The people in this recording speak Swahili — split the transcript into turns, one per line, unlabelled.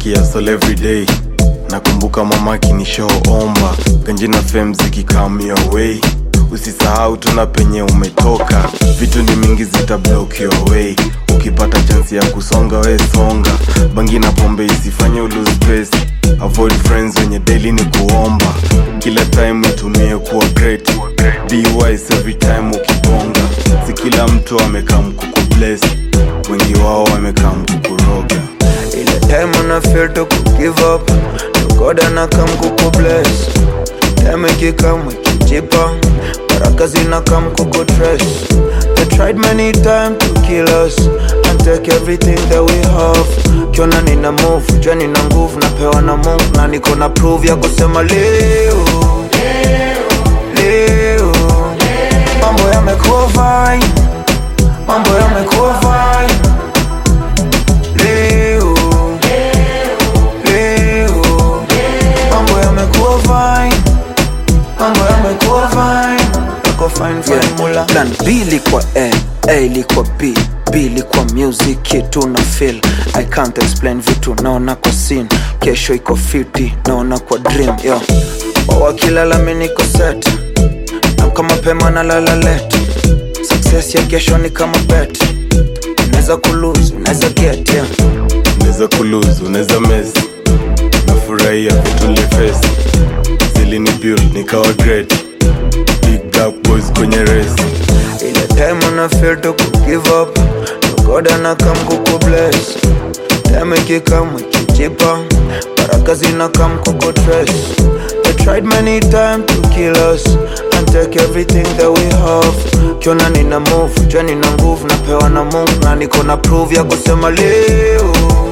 nikiasol everyday nakumbuka mama kinishoomba ganji na fem zikikam your way usisahau tuna penye umetoka vitu ni mingi zita block your way ukipata chansi ya kusonga we songa bangi na pombe isifanye ulose space avoid friends wenye daily ni kuomba kila time itumie kuwa great be wise every time ukibonga si kila mtu amekaa mkuku bless wengi wao wamekaa mkukuroga
ile time una feel to give up to God ana come kuku bless time ikikam ikijipa baraka zina come kuku trash they tried many times to kill us and take everything that we have kiona nina move jua nina nguvu napewa na Mungu na niko na prove ya kusema leo leo mambo yamekuwa fine mambo yamekuwa fine leo leo mambo yamekuwa fine mambo yamekuwa fine yako fine fine mula
plan b ilikuwa a a ilikuwa b b ilikuwa music kitu na feel i can't explain vitu naona kwa scene kesho iko fiti naona kwa dream yo
wakilala mi niko set namka mapema na lala let success ya kesho ni kama bet unaweza kulose unaweza get yeah.
unaweza kulose unaweza mes nafurahia vitu lifesi zilini build nikawa great big black boys kwenye race
ile time una feel to give up to God ana come kuku bless time ikikam ikijipa baraka zina come kuku trash they tried many times to kill us and take everything that we have kiona nina move jua nina nguvu napewa na Mungu na niko na prove ya kusema leo